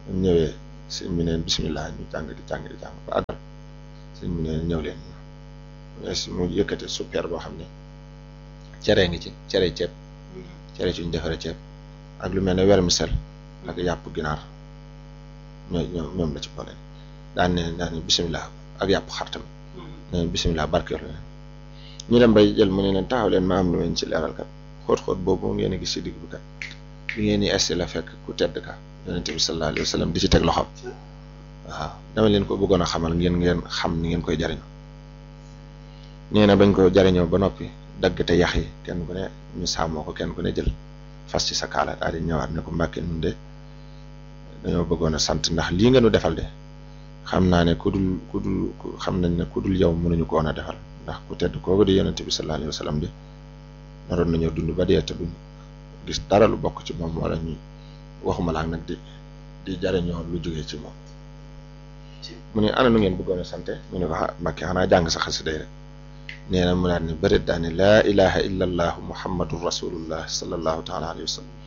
ñu ñëwee sëñ bi neen bisimilah ñu jàng di jàng di jàng ba àggal sëñ bi neen ñëw leen mu yëkkate super boo xam ne cere ngi ci cere ceeb cere ci ñu defaree ceeb ak lu mel ne vermicelle ak yàpp ginaar ñoo ñoom ñoom la ci boole daan ne daan ne bisimilah ak yàpp xar tamit ne bisimilah barkeelu leen ñu dem bay jël mu ne leen taxaw leen ma am lu leen ci leeral kat xóot-xóot boobu ngeen a gis ci digg bi kat bi ngeen di esti la fekk ku tedd ka yonent bi sallallahu alayhi wa sallam di ci teg loxoom waaw dama leen ko bëggoon a xamal ngeen ngeen xam ni ngeen koy jariñoo nee na bañ ko jariñoo ba noppi dagg te yax yi kenn ku ne ñu sàmmoo ko kenn ku ne jël fas ci sa kaala daal di ñëwaat ne ko mbàkke nun de dañoo bëggoon a sant ndax lii nga nu defal de xam naa ne ku dul ku dul xam nañ ne ku dul yow mënuñu ko woon a defal ndax ku tedd kooku di yonent bi sallallahu alayhi wa sallam de naroon nañoo dund ba dee te duñ gis dara lu bokk ci moom wala ñu waxuma laa nag di di jariñoo lu jógee ci moom mu ne ana nu ngeen bëggoon a sante mu ne ko ah mbàkke xanaa jàng sa xasida rek nee na mu daal ne bërit daal ne laa ilaha illa allahu muhammadu rasulullah sallallahu taala alayhi wa sallam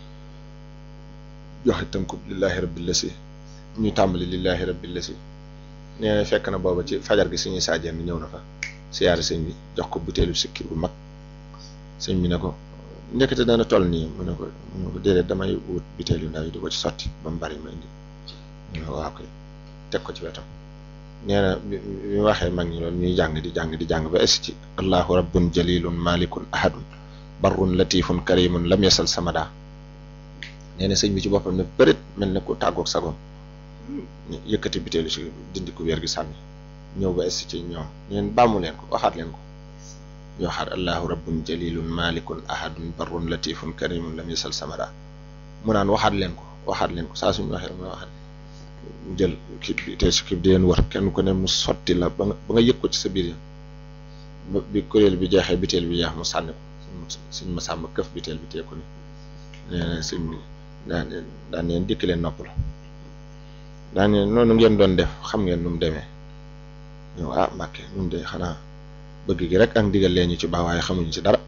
joxe tënkub lillahi rabbil lasi ñu tàmbali lillahi rabbil lasi nee na fekk na booba ci fajar gi suñuy saajeen ñëw na fa siyaare sëñ bi jox ko butéelu sikki bu mag sëñ bi ne ko ndekete dana toll nii mu ne ko mu ne ko déedéet damay wut butéel yu ndaw yi di ko ci sotti ba mu bari ma indi mu ne ko waaw koy teg ko ci wetam nee na bi bi waxee mag ñi loolu ñuy jàng di jàng di jàng ba es ci allahu rabbun jalilun malikun ahadun barrun latifun karimun lam yasal samada nee na sëñ bi ci boppam ne bërit mel ne ku tàggoog sagoom yëkkati butéelu si dindi ko wér gi sànni ñëw ba es ci ñoom neen bàmmu leen ko waxaat leen ko ñu waxaat allahu rabbun jalilun malikun ahadun barrun latifun karimun lam yasal samada mu naan waxaat leen ko waxaat leen ko saa suñu waxee rek mu waxaat mu jël kii bi te si kii bi di leen wër kenn ku ne mu sotti la ba nga ba nga yëg ko ci sa biir ya ba bi kuréel bi jeexee biteel bi jeex mu sànni ko suñ ma sàmm këf biteel bi teeku ni nee na sëñ bi daan daan leen dikk leen nopp la daan leen noonu ngeen doon def xam ngeen nu mu demee ñëw ah Mbàkke ñun de xanaa bëgg gi rek ak ndigal leen ñu ci baax waaye xamuñu ci dara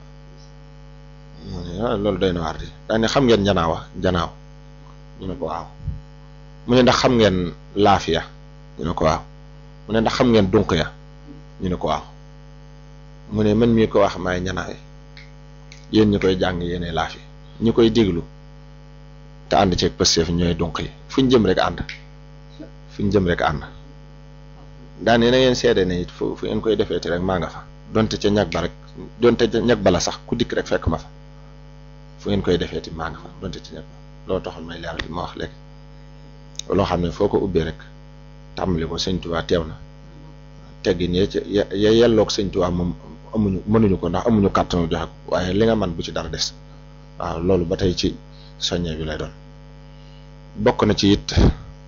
mu ne ah loolu doy na waar di daan ne xam ngeen njanaawa njanaaw ñu ne ko waaw mu ne ndax xam ngeen laafiya ñu ne ko waaw mu ne ndax xam ngeen dunq ya ñu ne ko waaw mu ne man mii ko wax maay ñanaaw yi yéen ñi koy jàng yéene laafi ñi koy déglu te ànd ceeg pësteef ñooy dunq yi fu ñu jëm rek ànd fu ñu jëm rek ànd daan na ngeen seede ne it fu fu ngeen koy defee te rek maa nga fa donte ca ñag ba rek donte ca ñag ba la sax ku dikk rek fekk ma fa fu ngeen koy defee ti maa nga fa donte ca ñag ba loo taxoon may leeral di ma wax léegi loo xam ne foo ko ubbee rek tàmbali ko sëñ Tuubaa teew na teggin ya ca ya ya yelloog sëñ Tuubaa moom amuñu mënuñu ko ndax amuñu kàttanu joxe ko waaye li nga man bu ci dara des waaw loolu ba tey ci soññe bi lay doon bokk na ci it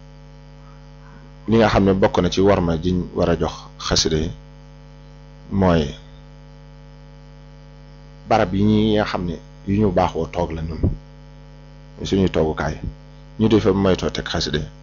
li nga xam ne bokk na ci warma jiñ war a jox xasida yi mooy barab yi ñi nga xam ne yu ñu baaxoo toog la ñun suñuy toogukaay ñu di fa moytoo teg xasida yi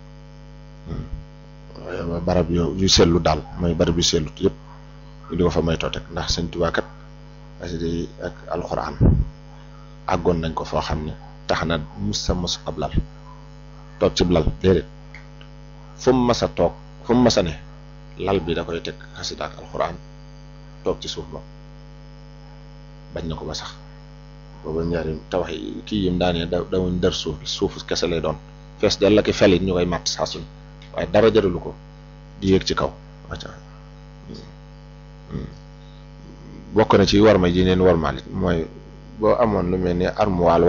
barab yo yu sellu daal mooy barab yu sellut yëpp ñu di ko fa moytoo teg ndax sëñ Tuubaa kat xasida yi ak alxuraan àggoon nañ ko foo xam ne tax na mus sa mos ab lal toog ci lal déedéet fu mu mas a toog fu mu mas a ne lal bi da koy teg xasida ak alxuraan toog ci suuf moom bañ na ko ba sax booba ñaari tawax yi kii yim daanee da dawuñ dër suuf suufu kese lay doon fees dell la ki fel it ñu koy màtt saa suñ waaye dara jëralu ko di yéeg ci kaw wacca bokk na ci warma ji neen warmaal it mooy boo amoon lu mel ni armoire